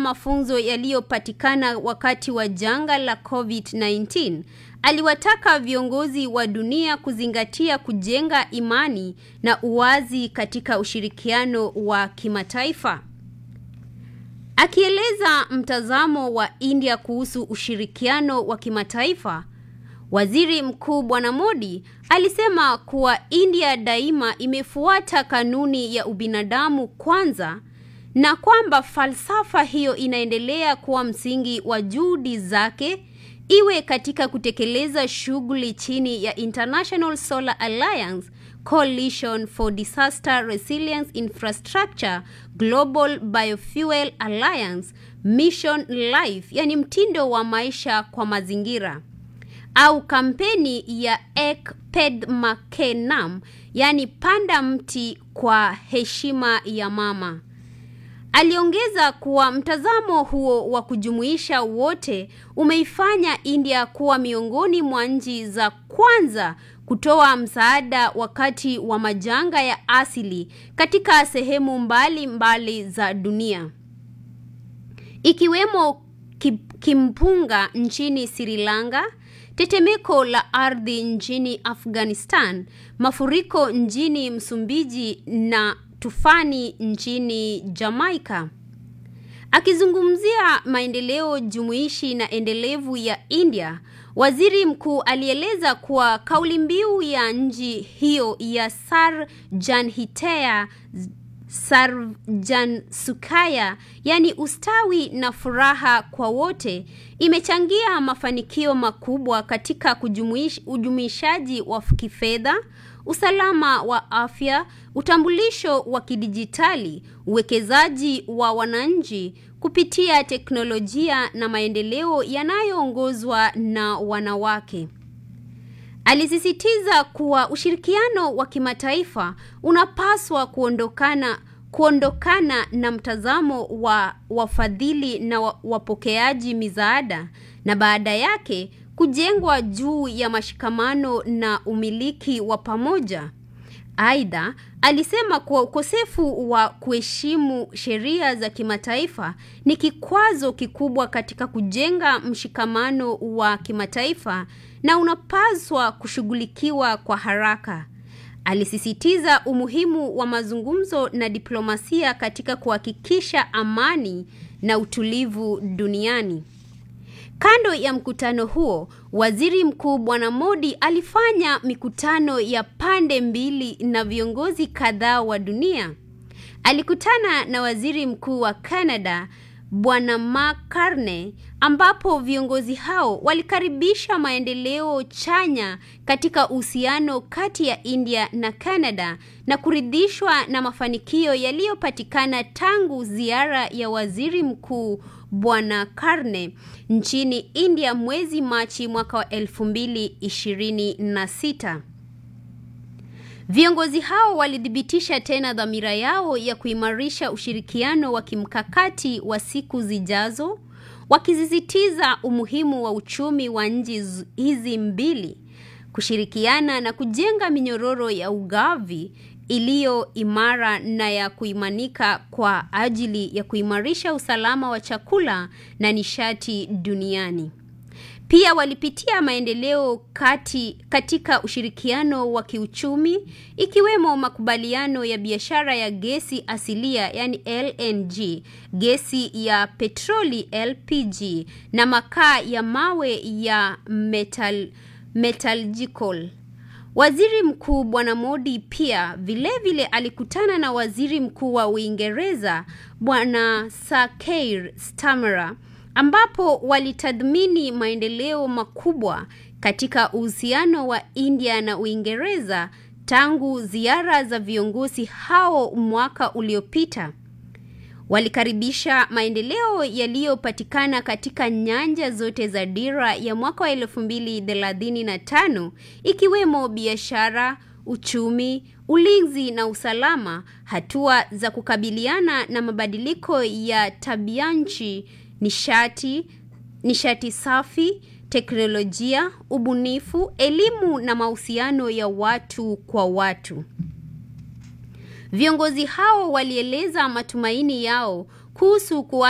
mafunzo yaliyopatikana wakati wa janga la COVID-19, aliwataka viongozi wa dunia kuzingatia kujenga imani na uwazi katika ushirikiano wa kimataifa. Akieleza mtazamo wa India kuhusu ushirikiano wa kimataifa, Waziri Mkuu Bwana Modi alisema kuwa India daima imefuata kanuni ya ubinadamu kwanza na kwamba falsafa hiyo inaendelea kuwa msingi wa juhudi zake iwe katika kutekeleza shughuli chini ya International Solar Alliance, Coalition for Disaster Resilience Infrastructure, Global Biofuel Alliance, Mission Life, yani mtindo wa maisha kwa mazingira au kampeni ya Ek Ped Ma Ke Naam, yani panda mti kwa heshima ya mama. Aliongeza kuwa mtazamo huo wa kujumuisha wote umeifanya India kuwa miongoni mwa nchi za kwanza kutoa msaada wakati wa majanga ya asili katika sehemu mbali mbali za dunia ikiwemo kimpunga nchini Sri Lanka, tetemeko la ardhi nchini Afghanistan, mafuriko nchini Msumbiji na tufani nchini Jamaica. Akizungumzia maendeleo jumuishi na endelevu ya India, Waziri Mkuu alieleza kuwa kauli mbiu ya nchi hiyo ya Sarjanhitea Sarjan Sukaya, yani ustawi na furaha kwa wote, imechangia mafanikio makubwa katika kujumuish, ujumuishaji wa kifedha, usalama wa afya, utambulisho wa kidijitali, uwekezaji wa wananchi kupitia teknolojia na maendeleo yanayoongozwa na wanawake. Alisisitiza kuwa ushirikiano wa kimataifa unapaswa kuondokana kuondokana na mtazamo wa wafadhili na wapokeaji misaada na baada yake kujengwa juu ya mashikamano na umiliki wa pamoja. Aidha, alisema kuwa ukosefu wa kuheshimu sheria za kimataifa ni kikwazo kikubwa katika kujenga mshikamano wa kimataifa na unapaswa kushughulikiwa kwa haraka. Alisisitiza umuhimu wa mazungumzo na diplomasia katika kuhakikisha amani na utulivu duniani. Kando ya mkutano huo, Waziri Mkuu Bwana Modi alifanya mikutano ya pande mbili na viongozi kadhaa wa dunia. Alikutana na Waziri Mkuu wa Canada Bwana Mark Carney ambapo viongozi hao walikaribisha maendeleo chanya katika uhusiano kati ya India na Canada na kuridhishwa na mafanikio yaliyopatikana tangu ziara ya Waziri Mkuu Bwana Carney nchini India mwezi Machi mwaka wa 2026. Viongozi hao walithibitisha tena dhamira yao ya kuimarisha ushirikiano wa kimkakati wa siku zijazo, wakisisitiza umuhimu wa uchumi wa nchi hizi mbili kushirikiana na kujenga minyororo ya ugavi iliyo imara na ya kuimanika kwa ajili ya kuimarisha usalama wa chakula na nishati duniani. Pia walipitia maendeleo kati katika ushirikiano wa kiuchumi ikiwemo makubaliano ya biashara ya gesi asilia yani LNG, gesi ya petroli LPG na makaa ya mawe ya metal, metallurgical. Waziri Mkuu Bwana Modi pia vilevile vile alikutana na Waziri Mkuu wa Uingereza Bwana Sir Keir Starmer ambapo walitathmini maendeleo makubwa katika uhusiano wa India na Uingereza tangu ziara za viongozi hao mwaka uliopita. Walikaribisha maendeleo yaliyopatikana katika nyanja zote za dira ya mwaka wa elfu mbili thelathini na tano ikiwemo biashara, uchumi, ulinzi na usalama, hatua za kukabiliana na mabadiliko ya tabianchi, nishati, nishati safi, teknolojia, ubunifu, elimu na mahusiano ya watu kwa watu. Viongozi hao walieleza matumaini yao kuhusu